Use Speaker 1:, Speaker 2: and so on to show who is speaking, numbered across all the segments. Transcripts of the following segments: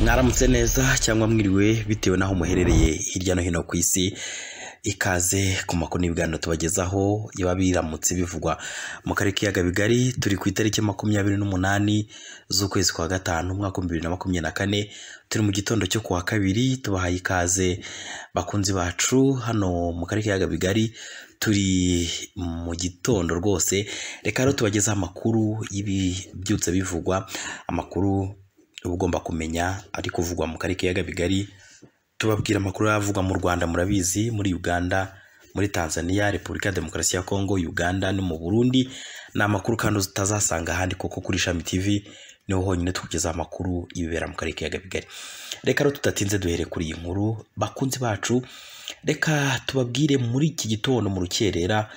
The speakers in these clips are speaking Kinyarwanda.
Speaker 1: mwaramutse neza cyangwa mwiriwe bitewe n'aho muherereye hirya no hino ku isi ikaze ku makuru n'ibiganiro tubagezaho biba biramutse bivugwa mu karere k'iyaga bigari turi ku itariki makumyabiri n'umunani z'ukwezi kwa gatanu umwaka w'ibihumbi bibiri na makumyabiri na kane turi mu gitondo cyo kuwa kabiri tubahaye ikaze bakunzi bacu hano mu karere k'iyaga bigari turi mu gitondo rwose reka rero tubagezeho amakuru y'ibibyutse bivugwa amakuru uba ugomba kumenya ari kuvugwa mu karere k'iyaga bigari tubabwira amakuru yavugwa mu rwanda murabizi muri uganda muri tanzania repubulika ya demokarasi ya kongo uganda no mu burundi ni amakuru kandi utazasanga ahandi kuko kuri ishami tv niho honyine tukugezaho amakuru y'ibibera mu karere k'iyaga bigari reka rero tudatinze duhere kuri iyi nkuru bakunzi bacu reka tubabwire muri iki gitondo mu rukerera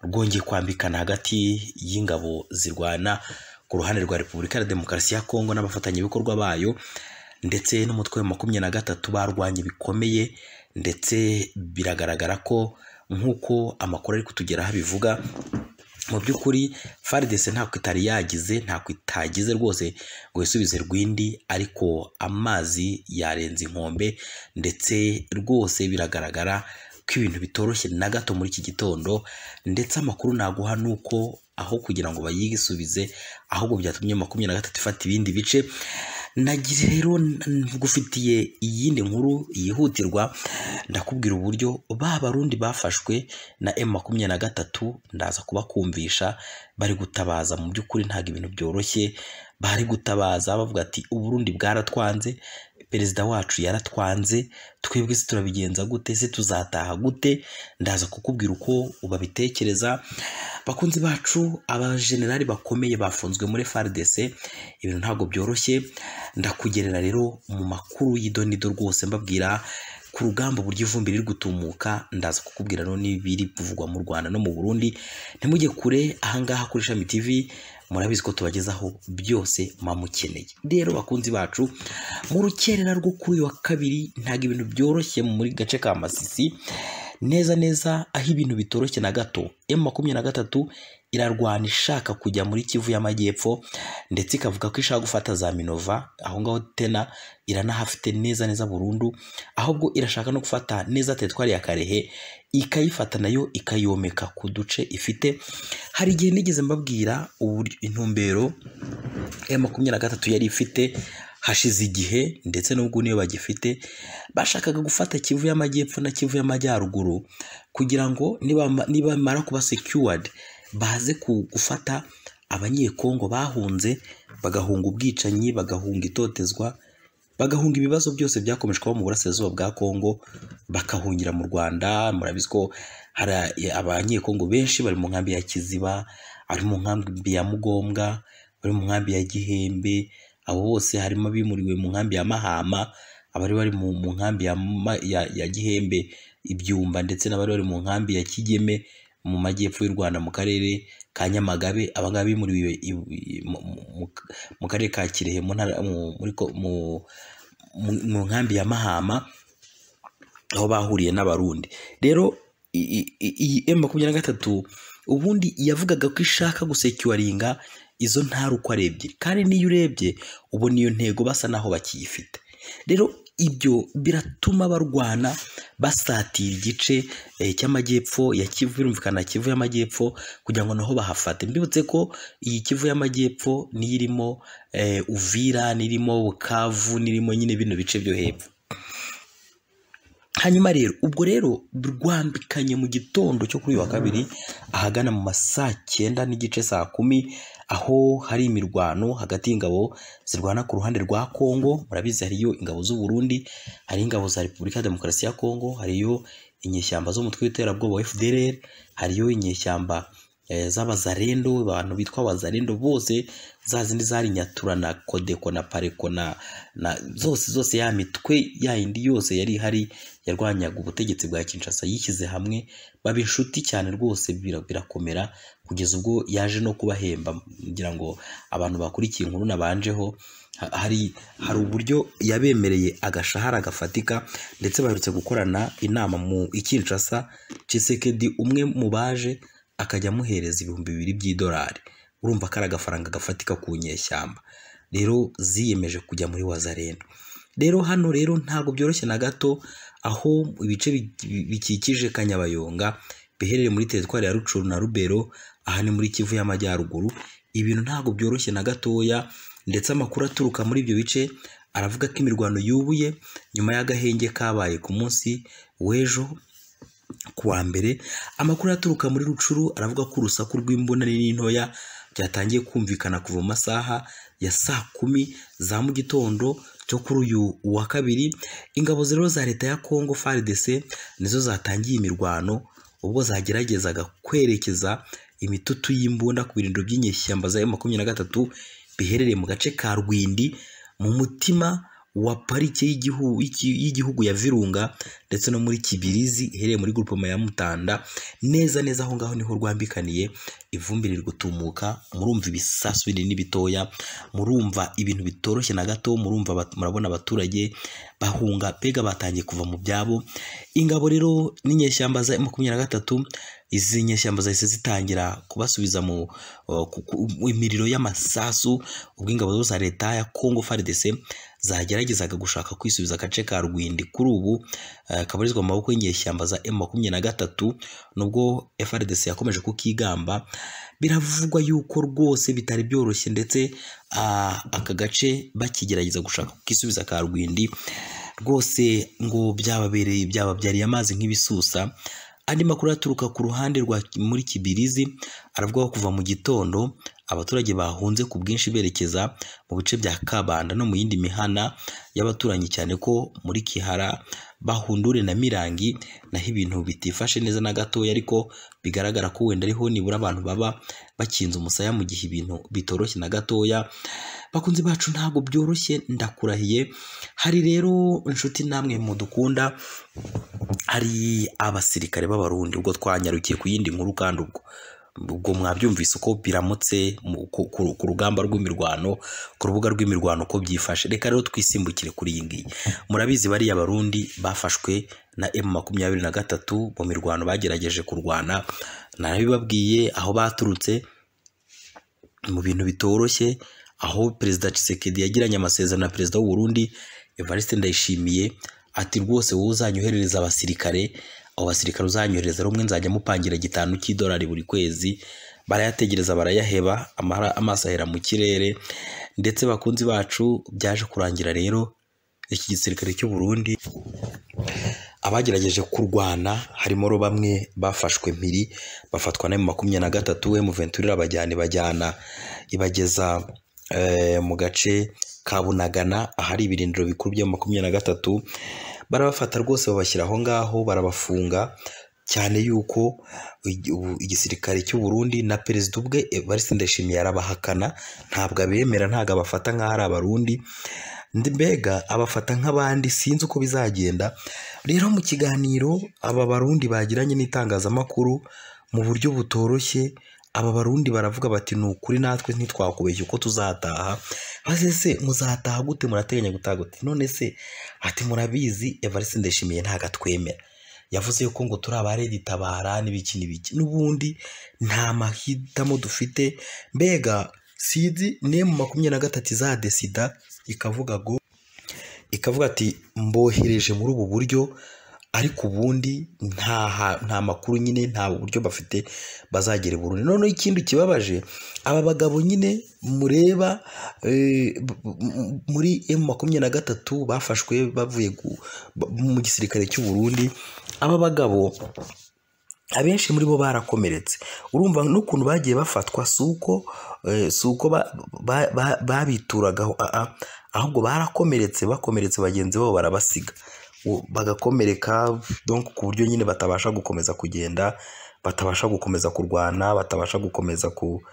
Speaker 1: rwongeye kwambikana hagati y'ingabo zirwana ku ruhande rwa repubulika ya demokarasi ya kongo n'abafatanyabikorwa bayo ndetse n'umutwe wa makumyabiri na gatatu barwanye bikomeye ndetse biragaragara ko nk'uko amakuru ari kutugeraho abivuga mu by'ukuri faridese ntabwo itari yagize ntabwo itagize rwose ngo isubize rwindi ariko amazi yarenze inkombe ndetse rwose biragaragara ko ibintu bitoroshye na gato muri iki gitondo ndetse amakuru naguha ni uko aho kugira ngo bayisubize ahubwo byatumye makumyabiri na gatatu ifata ibindi bice nagira rero ngufitiye iyindi nkuru yihutirwa ndakubwira uburyo ba barundi bafashwe na M makumyabiri na gatatu ndaza kubakumvisha bari gutabaza mu by'ukuri ntabwo ibintu byoroshye bari gutabaza bavuga ati uburundi bwaratwanze perezida wacu yaratwanze twebwe se turabigenza gute se tuzataha gute ndaza kukubwira uko ubabitekereza bakunzi bacu abajenerali bakomeye bafunzwe muri FARDC ibintu ntabwo byoroshye ndakugerera rero mu makuru y'idonido rwose mbabwira ku rugamba uburyo ivumbi riri gutumuka ndaza kukubwira no n'ibiri kuvugwa mu Rwanda no mu Burundi ntimujye kure ahangaha kuri Shami TV murabizi ko tubagezaho byose mukeneye rero bakunzi bacu mu rukerera rwo kuri uyu wa kabiri ntabwo ibintu byoroshye muri gace ka masisi neza neza aho ibintu bitoroshye na gato emu makumyabiri na gatatu irarwana ishaka kujya muri kivu y'amajyepfo ndetse ikavuga ko ishaka gufata za minova aho ngaho tena iranahafite neza neza burundu ahubwo irashaka no gufata neza teritwari ya karehe ikayifata nayo ikayomeka ku duce ifite hari igihe nigeze mbabwira intumbero ya makumyabiri na gatatu yari ifite hashize igihe ndetse n'ubwo niyo bagifite bashakaga gufata kivu y'amajyepfo na kivu y'amajyaruguru kugira ngo nibamara kuba secured baze gufata abanyekongo bahunze bagahunga ubwicanyi bagahunga itotezwa bagahunga ibibazo byose byakomeje kuba mu burasirazuba bwa kongo bakahungira mu rwanda murabizi ko hari abanyekongo benshi bari mu nkambi ya kiziba bari mu nkambi ya mugombwa bari mu nkambi ya gihembe abo bose harimo abimuriwe mu nkambi ya mahama abari bari mu nkambi ya gihembe ibyumba ndetse n'abari bari mu nkambi ya kigeme mu majyepfo y'u rwanda mu karere ka nyamagabe abangaba bimuriwe mu karere ka kirehe mu nkambi ya mahama aho bahuriye n'abarundi rero iyi emu makumyabiri na gatatu ubundi yavugaga ko ishaka gusekiwaringa izo ntarukwa ebyiri kandi n'iyo urebye ubona iyo ntego basa naho bakiyifite rero ibyo biratuma barwana basatira igice cy'amajyepfo ya kivu birumvikana kivu y'amajyepfo kugira ngo naho bahafate mbibutse ko iyi kivu y'amajyepfo niyo irimo uvira n'irimo bukavu n'irimo nyine bino bice byo hepfo hanyuma rero ubwo rero rwambikanye mu gitondo cyo kuri uyu wa kabiri ahagana mu ma saa cyenda n'igice saa kumi aho hari imirwano hagati y'ingabo zirwana ku ruhande rwa kongo murabizi hariyo ingabo z'u Burundi hari ingabo za repubulika ya demokarasi ya kongo hariyo inyeshyamba z'umutwe w'iterabwoba wa fdrr hariyo inyeshyamba z'abazarendo abantu bitwa abazarendo bose za zindi zari nyatura na kodeko na pareko na zose zose ya mitwe ya yindi yose yari ihari yarwanyaga ubutegetsi bwa kinshasa yishyize hamwe baba inshuti cyane rwose birakomera kugeza ubwo yaje no kubahemba kugira ngo abantu bakurikiye inkuru nabanjeho hari hari uburyo yabemereye agashahara gafatika ndetse baherutse gukorana inama mu ikinshasa cisekedi umwe mu baje akajya amuhereza ibihumbi bibiri by'idolari urumva ko ari agafaranga gafatika ku nyeshyamba rero ziyemeje kujya muri wazarendo rero hano rero ntabwo byoroshye na gato aho ibice bi- bi- bikikije kanyabayonga biherereye muri teritwari ya rucuru na rubero aha ni muri kivu y'amajyaruguru ibintu ntabwo byoroshye na gatoya ndetse amakuru aturuka muri ibyo bice aravuga ko imirwano yubuye nyuma y'agahenge kabaye ku munsi w'ejo ku wa mbere amakuru aturuka muri rucuru aravuga ko urusaku rw'imbonani n'intoya byatangiye kumvikana kuva mu masaha ya saa kumi za mu gitondo cyo kuri uyu wa kabiri ingabo rero za leta ya congo frdc nizo zatangiye imirwano ubwo zageragezaga kwerekeza imitutu y'imbunda ku birindiro by'inyeshyamba za makumyabiri na gatatu biherereye mu gace ka rwindi mu mutima wa parike y'igihu- y'iki- y'igihugu ya virunga ndetse no muri kibirizi iherereye muri gurupoma ya mutanda neza neza aho ngaho niho rwambikaniye ivumbi riri gutumuka murumva ibisasu binini n'ibitoya murumva ibintu bitoroshye na gato murumva abat- murabona abaturage bahunga mbega batangiye kuva mu byabo ingabo rero n'inyeshyamba za makumyabiri na gatatu izi nyeshyamba zahise zitangira kubasubiza mu uh, ku- ku- mu imiriro y'amasasu ubwo ingabo zo za leta ya congo frdc zageragezaga gushaka kwisubiza agace ka rwindi kuri ubu eh, kabarizwa mu maboko y'inyeshyamba za m makumyabiri na gatatu nubwo frdc yakomeje kukigamba biravugwa yuko rwose bitari byoroshye ndetse ah, aka gace bakigerageza gushaka kukisubiza ka rwindi rwose ngo byababereye byababyariye amazi nk'ibisusa andi makuru aturuka ku ruhande rwa muri kibirizi aravuga ko kuva mu gitondo abaturage bahunze ku bwinshi berekeza mu bice bya kabanda no mu yindi mihana y'abaturanyi cyane ko muri kihara bahundure na mirangi naho ibintu bitifashe neza na gatoya ariko bigaragara ko wenda ariho nibura abantu baba bakinze umusaya mu gihe ibintu bitoroshye na gatoya bakunzi bacu ntabwo byoroshye ndakurahiye hari rero inshuti namwe mudukunda hari abasirikare b'abarundi ubwo twanyarukiye ku yindi nkuru kandi ubwo ubwo mwabyumvise uko biramutse mu- ku- ku- ku rugamba rw'imirwano ku rubuga rw'imirwano uko byifashe reka rero twisimbukire kuri iyi ngiyi murabizi bariya barundi bafashwe na emu makumyabiri na gatatu mu mirwano bagerageje kurwana narabibabwiye aho baturutse mu bintu bitoroshye aho perezida Tshisekedi yagiranye amasezerano na perezida w'u Burundi Evariste Ndayishimiye ati rwose wowe uzanyoherereza abasirikare abo basirikare uzanyohereza rumwe nzajya mupangira gitanu cy'idolari buri kwezi barayategereza barayaheba amara- amaso ahera mu kirere ndetse bakunzi bacu byaje kurangira rero iki gisirikare cy'u Burundi abagerageje kurwana harimo ro bamwe bafashwe mpiri bafatwa na makumyabiri na gatatu M23 irabajyana ibajyana ibageza eh, mu gace ka Bunagana ahari ibirindiro bikuru bya makumyabiri na gatatu barabafata rwose babashyira aho ngaho barabafunga cyane yuko igi- ubu- igisirikare cy'u Burundi na perezida ubwe Evariste Ndayishimiye arabahakana ntabwo abemera ntabwo abafata nk'aho ari abarundi ndi mbega abafata nk'abandi sinzi uko bizagenda rero mu kiganiro aba barundi bagiranye n'itangazamakuru mu buryo butoroshye aba barundi baravuga bati ni ukuri natwe ntitwakubeshya uko tuzataha maze se muzataha gute murateganya gutaha gute none se ati murabizi evariste ndayishimiye ntabwo atwemera yavuze ko ngo turi abaregitabara n'ibiki n'ibiki n'ubundi nta mahitamo dufite mbega sinzi niyo mu makumyabiri na gatatu izadesida ikavuga ngo ikavuga ati mbohereje muri ubu buryo ariko ubundi nta ha- nta makuru nyine nta buryo bafite bazagera i Burundi noneho ikindi kibabaje aba bagabo nyine mureba eh, b- m- muri emu makumyabiri na gatatu bafashwe bavuye gu- ba- mu gisirikare cy'u Burundi aba bagabo abenshi muri bo barakomeretse urumva n'ukuntu bagiye bafatwa si uko eh, si uko ba- ba- ba- babituragaho ah, ah. ahubwo barakomeretse bakomeretse bagenzi babo barabasiga U- bagakomereka donc ku buryo nyine batabasha gukomeza kugenda batabasha gukomeza kurwana batabasha gukomeza ku-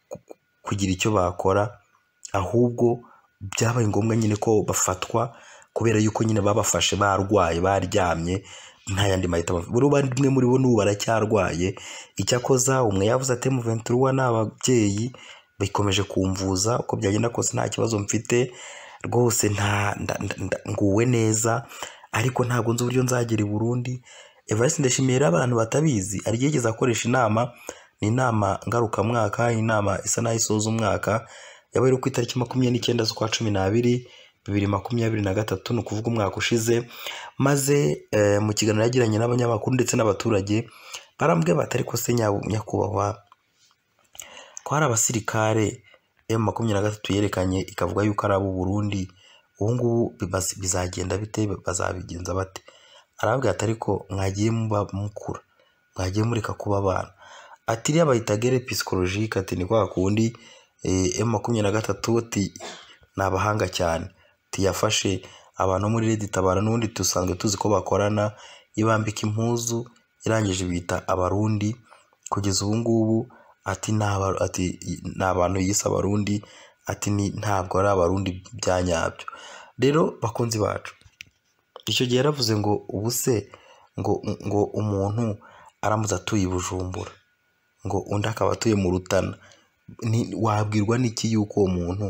Speaker 1: ku- kugira icyo bakora ahubwo byabaye ngombwa nyine ko bafatwa kubera yuko nyine babafashe barwaye baryamye nta yandi mahitamo buri bamwe muri bo n'ubu baracyarwaye icyakoza umwe yavuze ati muventura ni ababyeyi bikomeje kumvuza uko byagenda kose nta kibazo mfite rwose nta nda- nda- nda- nguwe neza ariko ntabwo nzi uburyo nzagera i Burundi Evariste Ndayishimiye rero abantu batabizi arigeze akoresha inama ni inama ngarukamwaka inama isa n'aho isoza umwaka yabaye iri ku itariki makumyabiri n'icyenda z'ukwa cumi n'abiri bibiri makumyabiri na gatatu ni ukuvuga umwaka ushize maze eh, mu kiganiro yagiranye n'abanyamakuru ndetse n'abaturage barambwira batari ko se nya- nyakubahwa ko hari abasirikare emu makumyabiri na gatatu yerekanye ikavuga yuko ari abo Burundi ubu ngubu bibazi- bizagenda bite bazabigenza bate arabwira ati ariko mwagiye muba mukura mwagiye mureka kuba abana ati iriya bayita gere pisikolojike ati ni kwa kundi emu makumyabiri na gatatu ati ni abahanga cyane ati yafashe abantu bo muri redi tabara n'ubundi dusanzwe tuzi ko bakorana ibambika impuzu irangije bita abarundi kugeza ubu ngubu ati ni aba- ati ni abantu yise abarundi ati ni ntabwo ari abarundi bya nyabyo rero bakunzi bacu icyo gihe yaravuze ngo ubu se ngo ngo umuntu aramutse atuye i bujumbura ngo undi akaba atuye mu rutana Ni- wabwirwa n'iki yuko uwo muntu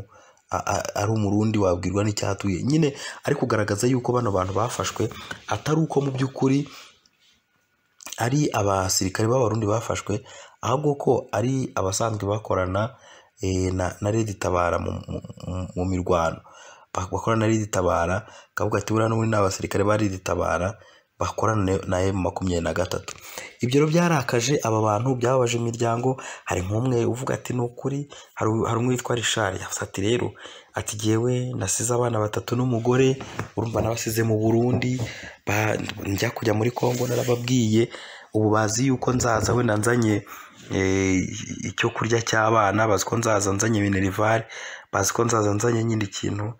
Speaker 1: a- a- ari umurundi wabwirwa n'icyatuye nyine ari kugaragaza yuko bano bantu bafashwe atari uko mu by'ukuri ari abasirikare b'abarundi bafashwe ahubwo ko ari abasanzwe bakorana eh, na, na redi tabara mu, mu, mu- mu mirwano Ba- bakorana na redi tabara kavuga ati buriya n'ubundi ni abasirikare ba redi tabara bakorana na- na emu makumyabiri na gatatu ibyo rero byarakaje aba bantu byababaje imiryango hari nk'umwe uvuga ati ni ukuri hari u- hari umwe witwa rishari yavuze ati rero ati jyewe nasize abana batatu n'umugore urumva nabasize mu burundi ba- njya kujya muri kongo narababwiye ubu bazi yuko nzaza wenda nzanye eh, icyo kurya cy'abana bazi ko nzaza nzanye minerivare bazi ko nzaza nzanye nyine ikintu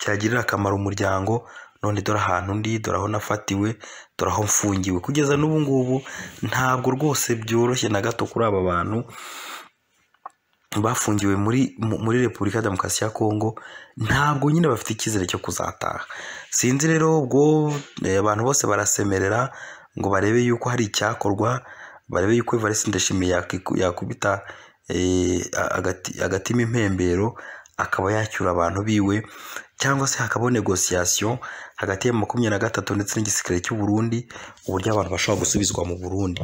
Speaker 1: cyagirira akamaro umuryango none dore ahantu ndi dore aho nafatiwe dore aho mfungiwe kugeza n'ubu ngubu ntabwo rwose byoroshye na gato kuri aba bantu bafungiwe muri mu- muri repubulika ya demokarasi ya kongo ntabwo nyine bafite icyizere cyo kuzataha sinzi rero ubwo eh, abantu bose barasemerera ngo barebe yuko hari icyakorwa barebe yuko evariste ndashimiye yakiku- yakubita eh, agati- agatima impembero akaba yacyura abantu biwe cyangwa se hakabaho negosiyasiyo hagati ya makumyabiri na gatatu ndetse n'igisirikare cy'u Burundi uburyo abantu bashobora gusubizwa mu Burundi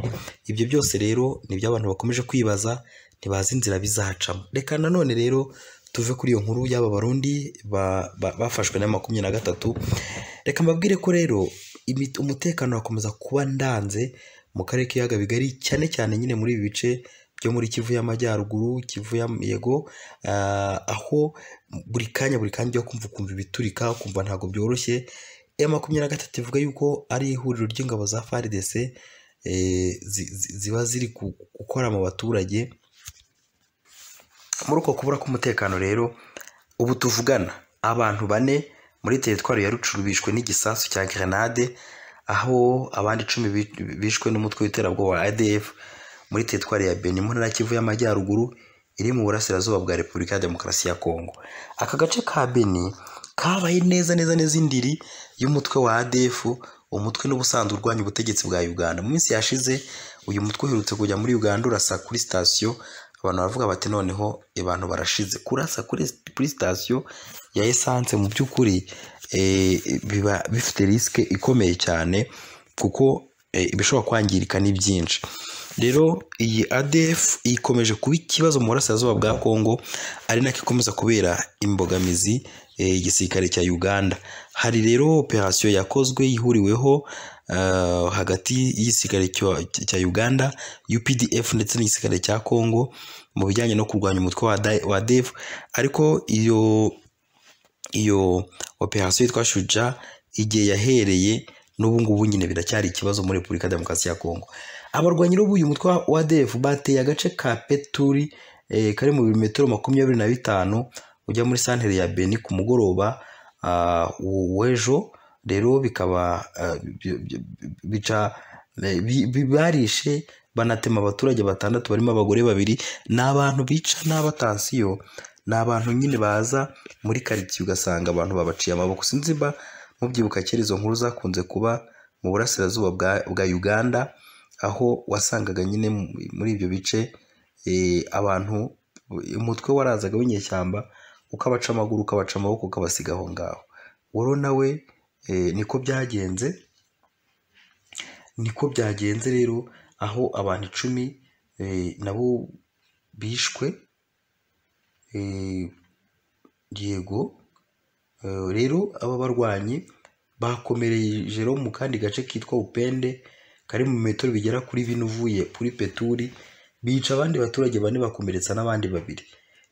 Speaker 1: ibyo byose rero nibyo abantu bakomeje kwibaza ntibazi inzira bizacamo reka nanone rero tuve kuri iyo nkuru y'aba barundi ba- ba- bafashwe na makumyabiri na gatatu reka mbabwire ko rero imi- umutekano wakomeza kuba ndanze mu karere k'ibiyaga bigari cyane cyane nyine muri ibi bice byo muri kivu y'amajyaruguru kivu y'amyego ah, aho buri kanya buri kanya ujya kumva ukumva ibiturika ukumva ntabwo byoroshye iya makumyabiri na gatatu ivuga yuko ari ihuriro ry'ingabo za FARDC eh, zi- zi- ziba ziri ku- gukora mu baturage muri uko kubura k'umutekano rero ubu tuvugana abantu bane muri teritwari ya rucuru bishwe n'igisasu cya grenade aho abandi icumi bi- bishwe n'umutwe w'iterabwoba wa adf muri teritwari ya beni mu ntara ya kivu y'amajyaruguru iri mu burasirazuba bwa repubulika ya demokarasi ya kongo aka gace ka beni kabaye neza neza neza indiri y'umutwe wa adf umutwe n'ubusanzwe urwanya ubutegetsi bwa uganda mu minsi yashize uyu mutwe uherutse kujya muri uganda urasa kuri sitasiyo abantu baravuga bati noneho abantu barashize kurasa kuri kuri sitasiyo ya esanse mu by'ukuri eh, biba bifite risike ikomeye cyane kuko eh, ibishobora kwangirika ni byinshi rero iyi adf ikomeje kuba ikibazo mu burasirazuba bwa kongo ari nako ikomeza kubera imbogamizi eh, igisirikare cya uganda hari rero operasiyo yakozwe ihuriweho eh, hagati y'igisirikare cyo- cya uganda updf ndetse n'igisirikare cya kongo mu bijyanye no kurwanya umutwe wa Da- wa dev ariko iyo iyo operasiyo yitwa shuja igihe yahereye n'ubu ngubu nyine biracyari ikibazo muri repubulika ya demokarasi ya kongo abarwanyi rero b'uyu mutwe wa defu bateye agace ka peturi eh, kari mu birometero makumyabiri na bitanu ujya muri santere ya beni ku mugoroba ah, w- w'ejo rero bikaba ah, bi- bi- bi- bica eh, bi- bi- barishe banatema abaturage batandatu barimo abagore babiri ni abantu bica n'abatansiyo ni abantu nyine baza muri karitsiye ugasanga abantu babaciye amaboko sinzi mba mubyibuka kera izo nkuru zakunze kuba mu burasirazuba bwa, bwa uganda aho wasangaga nyine mu- muri ibyo bice eh, abantu umutwe warazaga w'inyeshyamba ukabaca amaguru ukabaca amaboko ukabasiga aho ngaho woro nawe eh, niko byagenze niko byagenze rero aho abantu icumi eh, nabo bishwe eh, yego rero aba barwanyi bakomereje rero mu kandi gace kitwa upende kari mu metero bigera kuri bine uvuye kuri peturi bica abandi baturage bane bakomeretsa n'abandi babiri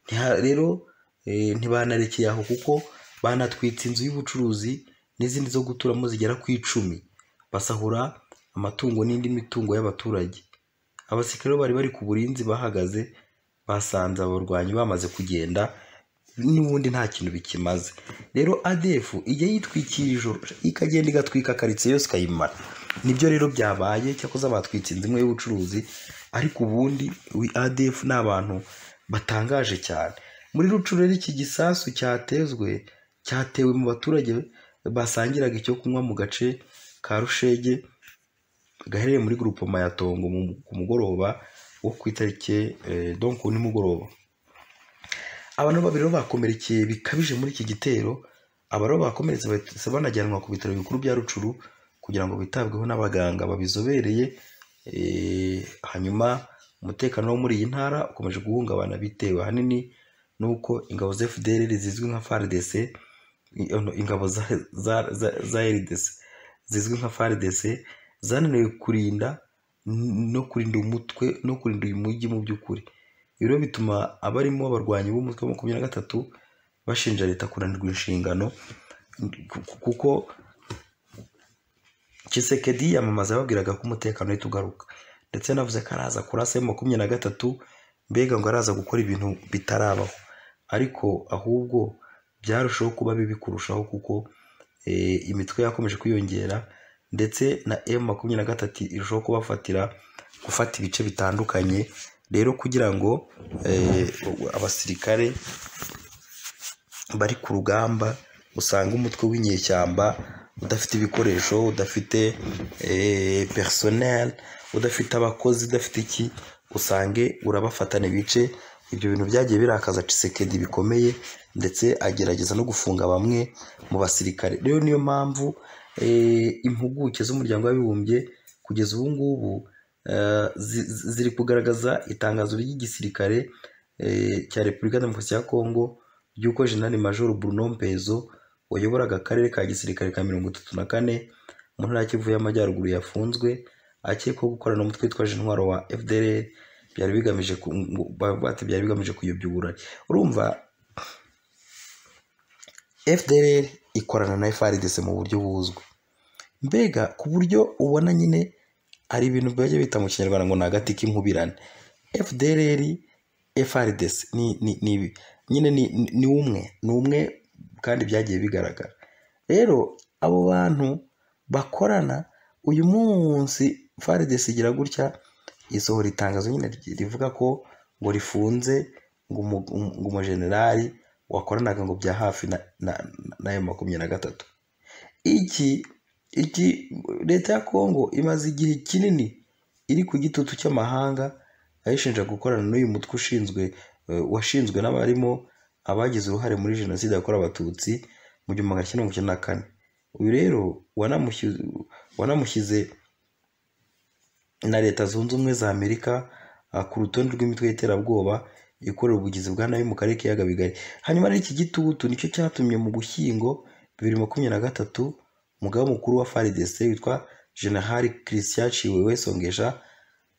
Speaker 1: Ntiha- rero eh, ntibanarekeye aho kuko banatwitse inzu y'ubucuruzi n'izindi zo guturamo zigera ku icumi basahura amatungo n'indi mitungo y'abaturage abasirikare bo bari bari ku burinzi bahagaze basanze abarwanyi bamaze kugenda n'ubundi nta kintu bikimaze rero ADF ijya yitwikira ijoro ikagenda igatwika karitsiye yose ikayimara nibyo rero byabaye cyakoze batwitse inzu imwe y'ubucuruzi ariko ubundi we ADF ni abantu batangaje cyane muri rucuru rero iki gisasu cyatezwe cyatewe mu baturage basangiraga icyo kunywa mu gace ka rushege gaherereye muri grupoma ya Tongo mu- ku mugoroba wo ku itariki eh, donc ku nimugoroba abantu babiri rero bakomerekeye bikabije muri iki gitero aba rero bakomeretse bahise banajyanwa ku bitaro bikuru bya Rucuru kugira ngo bitabweho n'abaganga babizobereye eh, hanyuma umutekano wo muri iyi ntara ukomeje guhungabana bitewe ahanini n'uko ingabo za FDLR zizwi nka FARDC i- ono, ingabo za, za, za, za RDC zizwi nka FARDC zananiwe kurinda n- no kurinda umutwe no kurinda uyu mujyi mu by'ukuri ibi rero bituma abarimo abarwanyi b'umutwe wa makumyabiri na gatatu bashinja leta kunanirwa inshingano ku- ku- kuko Tshisekedi yamamaza yababwiraga ko umutekano uhita ugaruka ndetse yanavuze ko araza kurasa mu makumyabiri na gatatu mbega ngo araza gukora ibintu bitarabaho ariko ahubwo byarushaho kuba bibi kurushaho kuko eh, imitwe yakomeje kwiyongera ndetse na M makumyabiri na gatatu irushaho kubafatira gufata ibice bitandukanye rero kugira ngo eh, abasirikare bari ku rugamba usanga umutwe w'inyeshyamba udafite ibikoresho udafite eh, personnel udafite abakozi udafite iki usange urabafatana ibice ibyo bintu byagiye birakaza Tshisekedi bikomeye ndetse agerageza no gufunga bamwe mu basirikare rero niyo mpamvu eh, impuguke z'umuryango w'abibumbye kugeza ubu ngubu eh, zi- zi- ziri kugaragaza itangazo ry'igisirikare eh, cya Repubulika Demokarasi ya Kongo ry'uko Jenerali Major Bruno Mpezo wayoboraga akarere ka gisirikare ka mirongo itatu na kane mu ntara ya Kivu y'Amajyaruguru yafunzwe akekwaho gukorana n'umutwe witwaje intwaro wa FDLR byari bigamije ku- ngo- bavuga bati byari bigamije kuyobya uburari urumva FDLR ikorana na FARDC mu buryo buzwi mbega ku buryo ubona nyine hari ibintu bajya bita mu kinyarwanda ngo ni agati k'inkubirane FDLR FRDC ni ni ni nyine ni ni umwe ni umwe kandi byagiye bigaragara rero abo bantu bakorana uyu munsi FARDC igira gutya isohora itangazo nyine ry- rivuga ko ngo rifunze ngo umu- umu- ngo umujenerali wakoranaga ngo bya hafi na na na M makumyabiri na gatatu iki iki leta ya kongo imaze igihe kinini iri ku gitutu cy'amahanga ayishinja gukorana n'uyu mutwe ushinzwe eh, washinzwe n'abarimo abagize uruhare muri jenoside yakorewe abatutsi mu gihumbi magana cyenda mirongo icyenda na kane uyu rero wanamushyize wanamushyize na leta zunze ubumwe za amerika ah, ku rutonde rw'imitwe y'iterabwoba ikorera ubugizi bwa nabi mu karere k'iyaga bigari hanyuma rero iki gitutu nicyo cyatumye mu gushyingo bibiri makumyabiri na gatatu umugaba mukuru wa FARDC witwa General Christian Chiwewe Songesha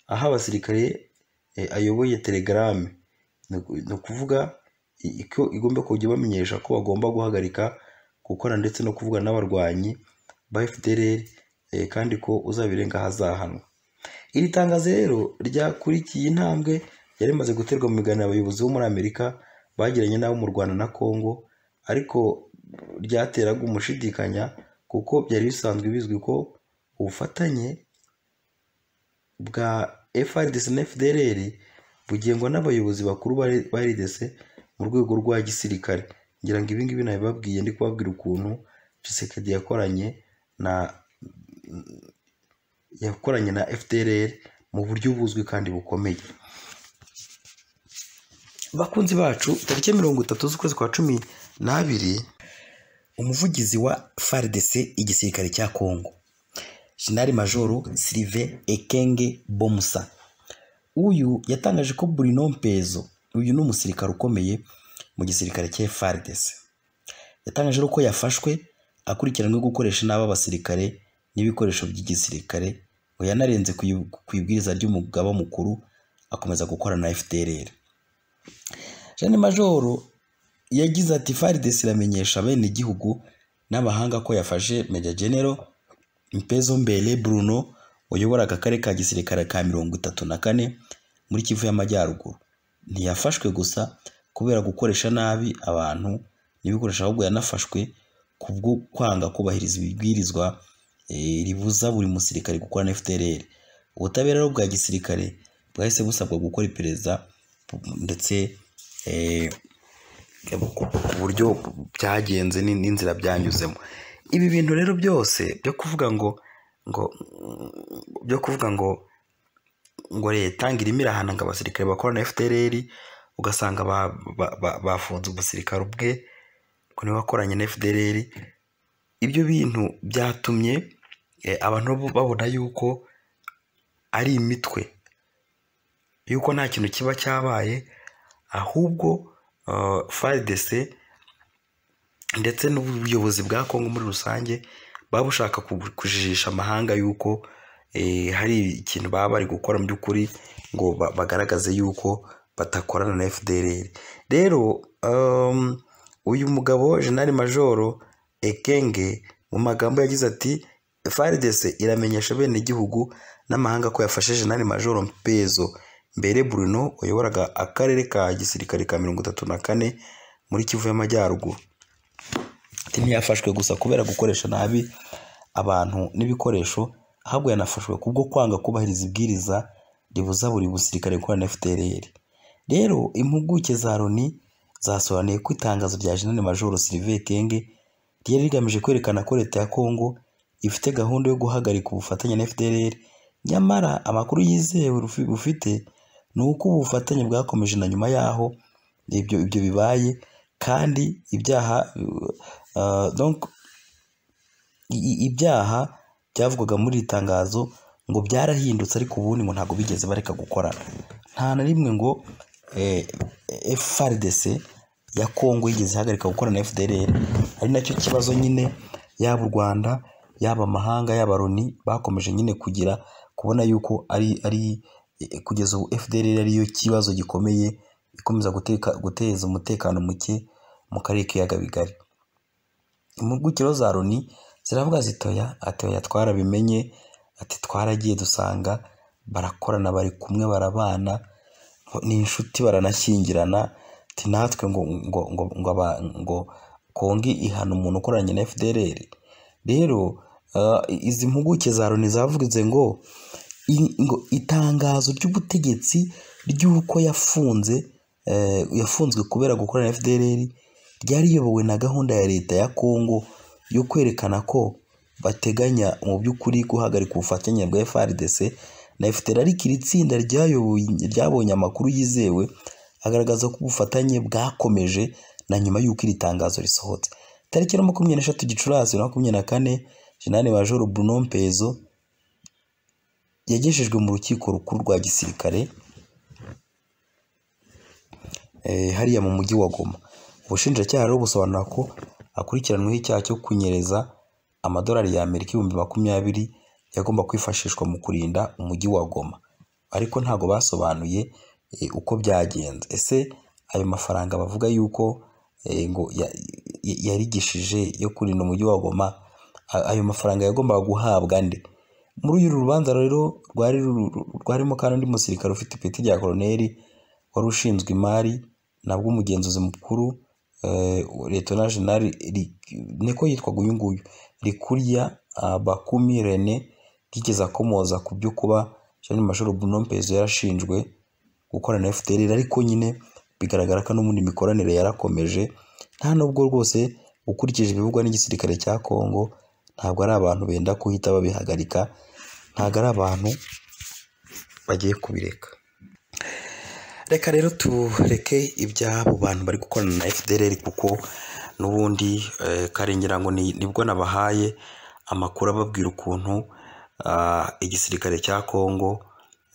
Speaker 1: aho abasirikare eh, ayoboye telegrame ni uku- ni ukuvuga i- ko igomba kujya bamenyesha ko bagomba guhagarika gukorana ndetse no kuvuga n'abarwanyi ba FDLR eh, kandi ko uzabirenga ahazahanwa iri tangazo rero ryakurikiye intambwe yari imaze guterwa mu biganiro abayobozi bo muri amerika bagiranye n'abo mu rwanda na kongo ariko ryateraga umushidikanya kuko byari bisanzwe bizwi ko ubufatanye bwa FRDC na FDLR bugengwa n'abayobozi bakuru ba- ba RDC mu rwego rwa gisirikare ngira ngo ibingibi nabibabwiye ndi kubabwira ukuntu Tshisekedi yakoranye na yakoranye na FDLR mu buryo buzwi kandi bukomeye bakunzi bacu tariki ya mirongo itatu z'ukwezi kwa cumi n'abiri umuvugizi wa FARDC igisirikare cya Kongo Jenerali Majoro Sylvain Ekenge Bomusa uyu yatangaje ko Bruno Mpezo uyu ni umusirikare ukomeye mu gisirikare cya FARDC yatangaje ko yafashwe akurikiranwe gukoresha nabi abasirikare n'ibikoresho by'igisirikare ngo yanarenze ku ibu- ku ibwiriza ry'umugaba mukuru akomeza gukorana na FDLR Jean Majoro yagize ati FARDC iramenyesha bene igihugu n'abahanga ko yafashe Major General Mpezo Mbele Bruno wayoboraga akarere ka gisirikare ka mirongo itatu na kane muri Kivu y'Amajyaruguru ntiyafashwe gusa kubera gukoresha nabi abantu n'ibikoresho ahubwo yanafashwe kubwo kwanga kubahiriza ibibwirizwa eh, ribuza buri musirikare gukora na FDLR ubutabera rero bwa gisirikare bwahise busabwa gukora iperereza ndetse eh, ku- ku buryo byagenze ni- n'inzira byanyuzemo ibi bintu rero byose byo kuvuga ngo ngo byo kuvuga ngo ngo leta irimo irahana ngo abasirikare bakorana na fdrr ugasanga ba- ba- ba- bafunze umusirikare ubwe ngo niwe wakoranye na fdrr ibyo bintu byatumye eh, abantu bo babona yuko ari imitwe yuko nta kintu kiba cyabaye ahubwo eh, FARDC ndetse n'ubuyobozi bwa Kongo muri rusange baba bushaka ku- kujijisha amahanga yuko eh, hari ikintu baba bari gukora mu by'ukuri ngo ba- bagaragaze yuko badakorana na FDLR rero um, uyu mugabo Jenerali Majoro Ekenge mu magambo yagize ati FARDC iramenyesha bene igihugu n'amahanga ko yafashe Jenerali Majoro Mpezo mbere Bruno wayoboraga akarere ka gisirikare ka mirongo itatu na kane muri Kivu y'Amajyaruguru ati ntiyafashwe gusa kubera gukoresha nabi abantu n'ibikoresho ahubwo yanafashwe kubwo kwanga kubahiriza ibwiriza ribuza buri musirikare gukorana na FDLR rero impuguke za Loni zasobanuye ko itangazo rya Jenerali Majoro Sylvain Kenge ryari rigamije kwerekana ko leta ya Congo ifite gahunda yo guhagarika ubufatanye na FDLR nyamara amakuru yizewe rufi- rufite ni uko ubu bufatanye bwakomeje na nyuma yaho ibyo ibyo bibaye kandi ibyaha uh, donc i- i- ibyaha byavugwaga muri iri tangazo ngo byarahindutse ariko ubundi ngo ntabwo bigeze bareka gukorana nta na rimwe ngo eh, eh, FARDC ya Congo yigeze ihagarika gukora na FDLR ari nacyo kibazo nyine yaba u Rwanda yaba amahanga yaba Loni bakomeje nyine kugira kubona yuko ari ari eh, kugeza ubu FDLR ariyo kibazo gikomeye ikomeza guteka, guteza umutekano muke mu karere k'ibiyaga bigari impugukiro za Loni ziravuga zitoya ati oya twarabimenye ati twaragiye dusanga barakorana bari kumwe barabana ni inshuti baranashyingirana ati natwe ngo ngo ngo ngo, aba- ngo kongi ihana umuntu ukoranye na FDLR rero ah, izi mpuguke za Loni zavuze ngo i- ngo itangazo ry'ubutegetsi ry'uko yafunze eh, yafunzwe kubera gukorana na FDLR ryari riyobowe na gahunda ya leta ya Congo yo kwerekana ko bateganya mu by'ukuri guhagarika ubufatanye bwa FARDC na FDLR ariko iri tsinda ryayoboye- ryabonye amakuru yizewe agaragaza ko ubufatanye bwakomeje na nyuma y'uko iri tangazo risohotse tariki ya makumyabiri n'eshatu gicurasi bibiri na makumyabiri na kane Jenerali Majoro Bruno Mpezo yagejejwe mu rukiko rukuru rwa gisirikare eh, hariya mu mujyi wa Goma ubushinjacyaha rero busobanura ko akurikiranweho icyaha cyo kunyereza amadolari ya Amerika ibihumbi makumyabiri yagomba kwifashishwa mu kurinda umujyi wa Goma ariko ntabwo basobanuye eh, uko byagenze ese ayo mafaranga bavuga yuko eh, ngo ya- ya- yarigishije yo kurinda umujyi wa Goma a- ayo mafaranga yagombaga guhabwa nde muri uru rubanza rero rwari ruru- rwarimo kandi undi musirikare ufite ipeti rya koroneri wari ushinzwe imari nabwo umugenzuzi mukuru eh, Lieutenant General Ri- niko yitwaga uyu nguyu Rikuria ah, Bakumi Rene yigeze akomoza ku byo kuba Jean Major Bruno Mpezo yarashinjwe gukorana na FDLR ariko nyine bigaragara ko n'ubundi imikoranire yarakomeje nta nubwo rwose ukurikije ibivugwa n'igisirikare cya Congo ntabwo ari abantu benda kuhita babihagarika ntabwo ari abantu bagiye kubireka reka rero tureke iby'abo bantu bari gukorana na FDLR kuko n'ubundi eh, karengera ngo ni- nibwo nabahaye amakuru ababwira ukuntu ah, igisirikare cya Congo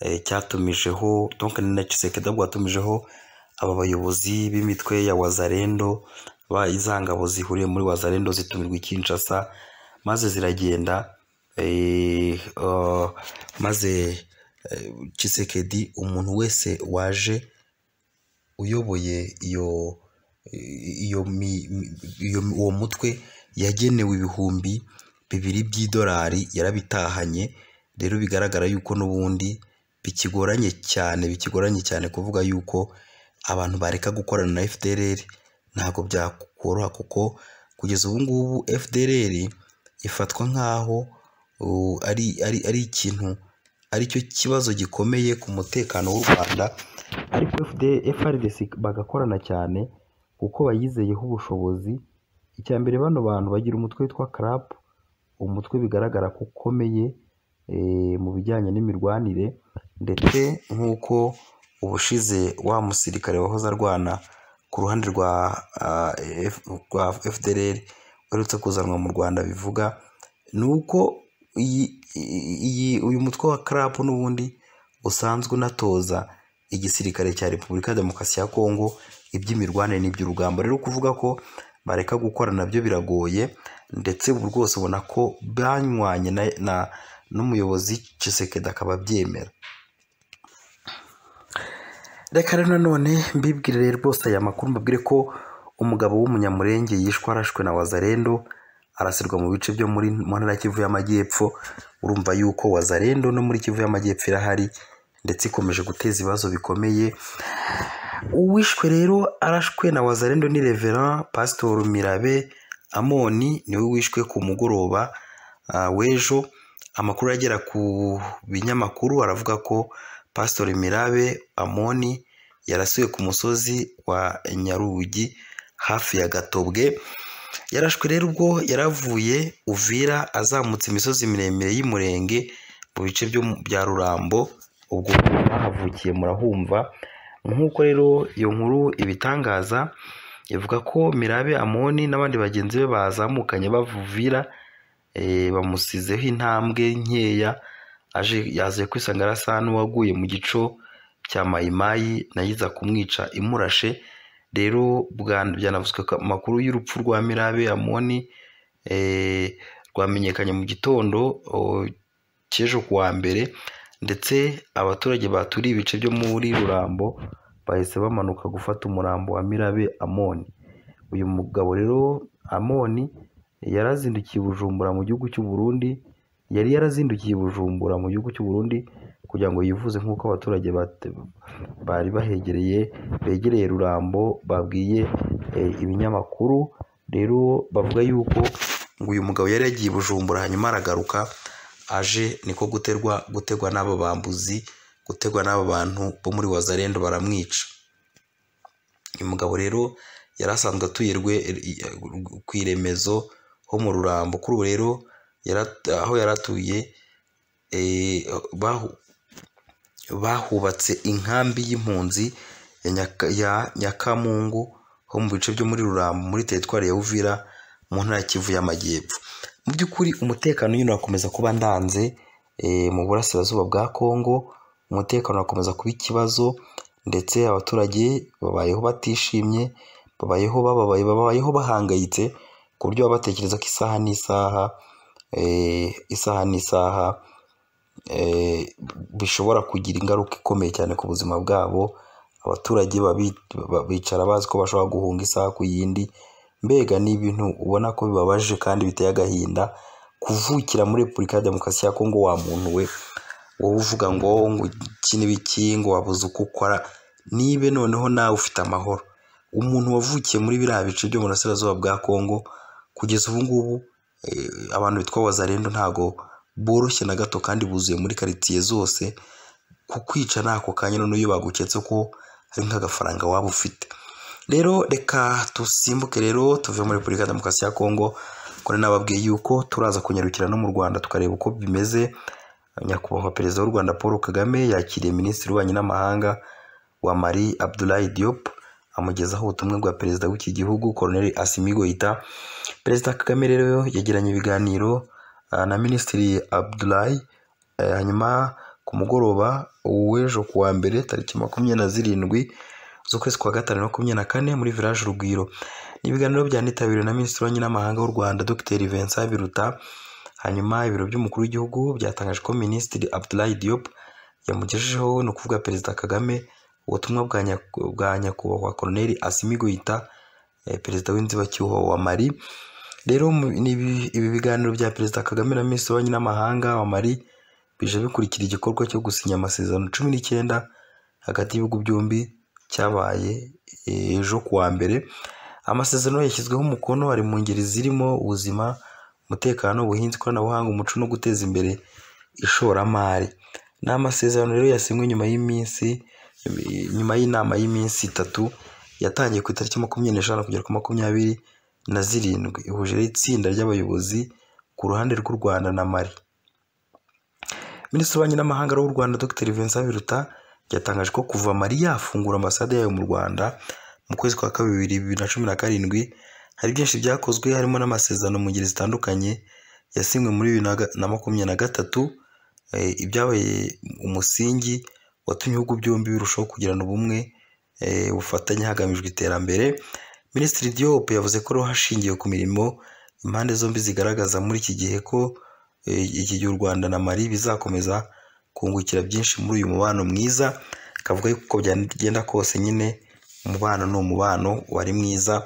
Speaker 1: eh, cyatumijeho donc ni na Tshisekedi ahubwo watumijeho aba bayobozi b'imitwe ya Wazalendo ba iza ngabo zihuriye muri wazarendo zitumirwa i Kinshasa maze ziragenda eh, uh, maze eh, Tshisekedi umuntu wese waje uyoboye iyo iyo mi- mi- iyo- uwo mutwe yagenewe ibihumbi bibiri by'idolari yarabitahanye rero bigaragara yuko n'ubundi bikigoranye cyane bikigoranye cyane kuvuga yuko abantu bareka gukorana na FDLR ntabwo byakoroha kuko kugeza ubu ngubu FDLR ifatwa nk'aho uh, ari ari ari ikintu aricyo kibazo gikomeye ku mutekano w'u Rwanda ariko FD- FRDC bagakorana cyane kuko bayizeyeho ubushobozi icya mbere bano bantu bagira umutwe witwa CRAP umutwe bigaragara ko ukomeye eh, mu bijyanye n'imirwanire ndetse nk'uko ubushize wa musirikare wahoze arwana ku ruhande rwa ah, F- rwa FDLR uherutse kuzanwa mu Rwanda bivuga ni uko iyi, iyi- iyi, uyu mutwe wa CRAP n'ubundi usanzwe unatoza igisirikare cya Repubulika ya Demokarasi ya Kongo iby'imirwanire n'iby'urugamba rero kuvuga ko bareka gukora nabyo biragoye ndetse ubu rwose ubona ko banywanye na, na n'umuyobozi Tshisekedi akaba abyemera reka rero nanone mbibwire rwose aya makuru mbabwire ko umugabo w'umunyamurenge yishwe arashwe na wazarendo arasirwa mu bice byo muri mu ntara ya Kivu y'Amajyepfo urumva yuko wazarendo no muri Kivu y'Amajyepfo irahari ndetse ikomeje guteza ibibazo bikomeye uwishwe rero arashwe na wazarendo ni reveran pasitori mirabe amoni niwe wishwe ku mugoroba ah, w'ejo amakuru agera ku binyamakuru aravuga ko pasitori mirabe amoni yarasuye ku musozi wa nyarugi hafi ya gatobwe yarashwe rero ubwo yaravuye uvira azamutse imisozi miremire y'umurenge mu bice byo mu- bya rurambo ubwo bahavukiye murahumva nk'uko rero iyo nkuru ibitangaza ivuga ko mirabe amoni n'abandi bagenzi be bazamukanye bavuvira eh, bamusizeho intambwe nkeya aje yaje kwisanga arasa n'uwaguye mu gico cya mayimayi nayo iza kumwica imurashe rero bwa- byanavuzwe ko amakuru y'urupfu rwa mirabe amoni eh, rwamenyekanye mu gitondo o, cy'ejo ku wa mbere ndetse abaturage baturiye ibice byo muri rurambo bahise bamanuka gufata umurambo wa mirabe amoni uyu mugabo rero amoni yarazindukiye i bujumbura mu gihugu cy'u Burundi yari yarazindukiye i bujumbura mu gihugu cy'u Burundi kugira ngo yivuze nk'uko abaturage bate- bari bahegereye begereye rurambo babwiye eh, ibinyamakuru rero bavuga yuko ngo uyu mugabo yari yagiye i bujumbura hanyuma aragaruka aje niko guterwa gutegwa n'aba bambuzi gutegwa n'aba bantu bo muri wazarendo baramwica uyu mugabo rero yari asanzwe atuye rwe ku iremezo ho mu rurambo kuri ubu rero yara- aho yari atuye eh, bahu- bahubatse inkambi y'impunzi ya Nyaka- ya nyakamungu ho mu bice byo muri rurambo muri teritwari ya uvira mu ntara ya kivu y'amajyepfo mu by'ukuri umutekano nyine urakomeza kuba ndanze eh, mu burasirazuba bwa kongo umutekano urakomeza kuba ikibazo ndetse abaturage babayeho batishimye babayeho bababaye babayeho bahangayitse ku buryo baba batekereza ko isaha n'isaha eh, isaha n'isaha eh, bishobora kugira ingaruka ikomeye cyane ku buzima bwabo abaturage babi- ba- bicara bazi ko bashobora guhunga isaha ku yindi mbega ni ibintu ubona ko bibabaje kandi biteye agahinda kuvukira muri repubulika ya demokarasi ya kongo wa muntu we wowe uvuga ngo ngo iki n'ibiki ngo wabuze uko ukora nibe noneho nawe ufite amahoro umuntu wavukiye muri biriya bice byo mu burasirazuba bwa kongo kugeza ubu ngubu eh, abantu bitwa wazarendo ntago boroshye na gato kandi buzuye muri karitsiye zose kukwica ni ako kanya noneho iyo baguketse ko hari nk'agafaranga waba ufite rero reka dusimbuke rero tuve muri repubulika ya demokarasi ya kongo kuri nababwiye yuko turaza kunyarukira no mu rwanda tukareba uko bimeze nyakubahwa perezida w'u rwanda paul kagame yakiriye minisitiri w'ububanyi n'amahanga wa mari abdulahi diop amugezaho ubutumwa bwa perezida w'iki gihugu colonel asimi goita perezida kagame rero yagiranye ibiganiro ah, na minisitiri abdulahi Eh, hanyuma ku mugoroba w'ejo ku wa mbere tariki makumyabiri na zirindwi z'ukwezi kwa gatanu makumyabiri na kane muri village urugwiro ni ibiganiro byanitabiriwe na minisitiri w'ububanyi n'amahanga w'u rwanda dr vincent biruta hanyuma ibiro by'umukuru w'igihugu byatangaje ko minisitiri abdulahi diop yamugejejeho ni ukuvuga perezida kagame ubutumwa bwa nyaku- bwa nyakubahwa koroneri asimi guhita perezida w'inzibacyuho wa mali rero mu- ni ibi- ibi biganiro bya perezida kagame na minisitiri w'ububanyi n'amahanga wa mali bije bikurikira igikorwa cyo gusinya amasezerano cumi n'icyenda hagati y'ibihugu byombi cyabaye eh, ejo ku wa mbere amasezerano yashyizweho umukono ari mu ngeri zirimo ubuzima umutekano ubuhinzi ikoranabuhanga umuco no guteza imbere ishoramari ni amasezerano rero yasinywe nyuma y'iminsi nyuma y'inama y'iminsi itatu yatangiye ku itariki makumyabiri n'eshanu kugera ku makumyabiri na zirindwi ihuje itsinda ry'abayobozi ku ruhande rw'u rwanda na mali Minisitiri w'Ububanyi n'Amahanga w'u Rwanda Dr Vincent Biruta yatangaje ko kuva Mali yafungura ambasade yayo mu Rwanda mu kwezi kwa kabiri bibiri na cumi na karindwi hari byinshi byakozwe harimo n'amasezerano mu ngeri zitandukanye yasinywe muri bibiri na ga- na makumyabiri na gatatu eh, ibyabaye umusingi watumye ibihugu byombi birushaho kugirana ubumwe eh, ubufatanye hagamijwe iterambere Minisitiri Diop yavuze ko rero hashingiwe ku mirimo impande zombi zigaragaza muri iki gihe ko eh, iki gihe u Rwanda na Mali bizakomeza kungukira byinshi muri uyu mubano mwiza akavuga yuko uko byagenda kose nyine umubano ni umubano wari mwiza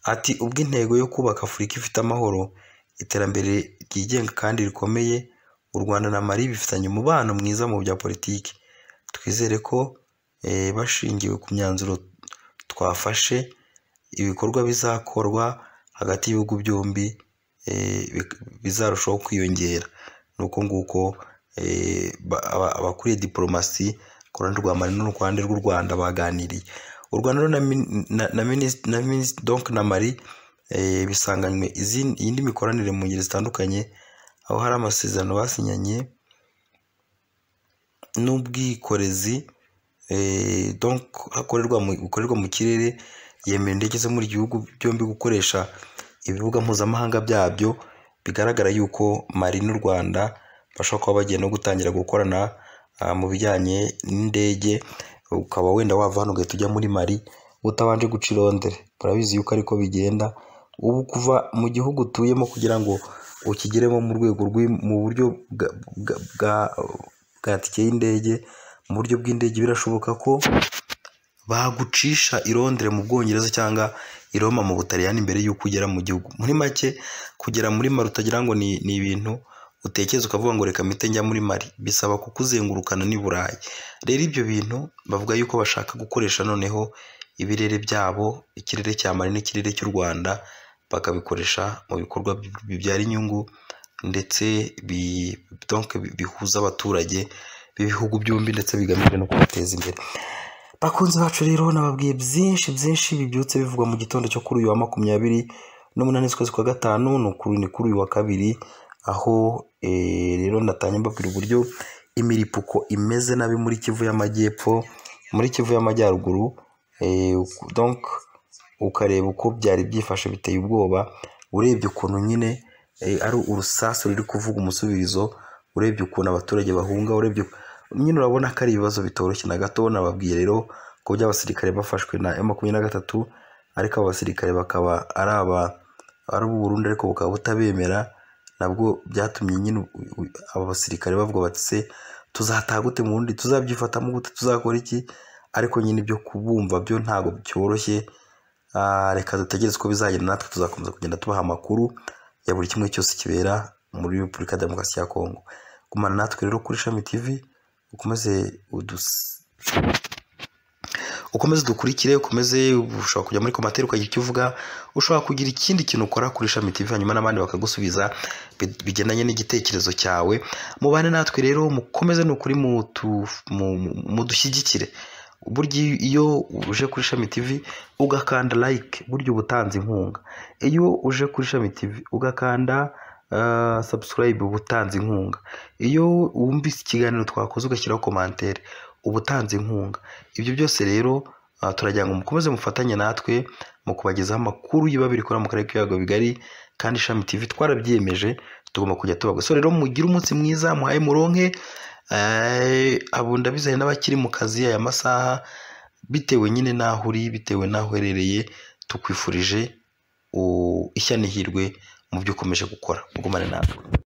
Speaker 1: ati ubwo intego yo kubaka Afurika ifite amahoro iterambere ryigenga kandi rikomeye u Rwanda na Mali bifitanye umubano mwiza mu bya politiki twizere ko eh, bashingiwe ku myanzuro twafashe ibikorwa bizakorwa hagati y'ibihugu byombi eh, bik- bizarushaho kwiyongera ni uko nguko eh, ba- aba- abakuriye diporomasi ku ruhande rwa mali no ku ruhande rw'u rwanda baganiriye u rwanda rero na min- na- na minis- na minis- donc na mali eh, bisanganywe izin- iyindi mikoranire mu ngeri zitandukanye aho hari amasezerano basinyanye n'ubwikorezi eh, donc hakorerwa mu, bukorerwa mu kirere yemera indege zo muri gihugu byombi gukoresha ibibuga mpuzamahanga byabyo bigaragara yuko Mali n'u Rwanda bashobora kuba bagiye no gutangira gukorana ah, mu bijyanye n'indege ukaba wenda wava hano ugahita ujya muri Mali utabanje guca irondere murabizi yuko ariko bigenda ubu kuva mu gihugu utuyemo kugira ngo ukigeremo mu rwego rw'i- mu buryo bwa, bwa, bwa, bwa tike y'indege mu buryo bw'indege birashoboka ko bagucisha i Londres mu Bwongereza cyangwa i Roma mu Butaliyani mbere y'uko ugera mu gihugu muri make kugera muri Mali utagira ngo ni, ni ibintu utekereza ukavuga ngo reka mpite njya muri Mali bisaba kukuzengurukana n'i Burayi rero ibyo bintu bavuga yuko bashaka gukoresha noneho ibirere byabo ikirere cya Mali n'ikirere cy'u Rwanda bakabikoresha mu bikorwa bi- bibyara inyungu ndetse bi, donc bi- bihuza abaturage b'ibihugu byombi ndetse bigamije no kubateza imbere bakunzi bacu rero nababwiye byinshi byinshi bibyutse bivugwa mu gitondo cyo kuri uyu wa makumyabiri n'umunani z'ukwezi kwa gatanu ni ukuri ni kuri uyu wa kabiri aho eh, rero natanye mbabwira uburyo imiripuko imeze nabi muri kivu y'amajyepfo muri kivu y'amajyaruguru eh, donc ukareba uko byari byifashe biteye ubwoba urebye ukuntu nyine eh, ari urusasu ruri kuvuga umusubizo urebye ukuntu abaturage bahunga urebye nyine urabona ko ari ibibazo bitoroshye na gato nababwiye rero ko by'abasirikare bafashwe na makumyabiri na gatatu ariko abo basirikare bakaba ari aba ari ubu Burundi ariko bukaba butabemera nabwo byatumye nyine u- u- aba basirikare bavuga bati se tuzataha gute mu Burundi tuzabyifatamo gute tuzakora iki ariko nyine ibyo kubumva byo ntabwo byoroshye Ah, reka dutegereze uko bizagenda natwe tuzakomeza kugenda tubaha amakuru ya buri kimwe cyose kibera muri repubulika ya demokarasi ya kongo gumana natwe rero kuri shami tv ukomeze udus- ukomeze dukurikire ukomeze ushobora kujya muri komateri ukagira icyo uvuga ushobora kugira ikindi kintu ukora kuri ishami TV hanyuma n'abandi bakagusubiza bi- bigendanye n'igitekerezo cyawe mubane natwe rero mukomeze ni ukuri mutu- mu- mu- mudushyigikire burya iyo- iyo uje kuri ishami TV ugakanda like burya uba utanze inkunga iyo uje kuri ishami TV ugakanda uh, subscribe uba utanze inkunga iyo wumvise ikiganiro twakoze ugashyiraho komantere uba utanze inkunga ibyo byose rero ah, turagira ngo mukomeze mufatanye natwe mu kubagezaho amakuru y'ibiba bikora mu karere k'ibiyaga bigari kandi ishami TV twarabyiyemeje tugomba kujya tubaga so rero mugire umunsi mwiza muhaye muronke eh, abo ndabizanye n'abakiri mu kazi aya masaha bitewe nyine n'aho uri bitewe n'aho uherereye tukwifurije ishyano ihirwe mu byo ukomeje gukora mugumane natwe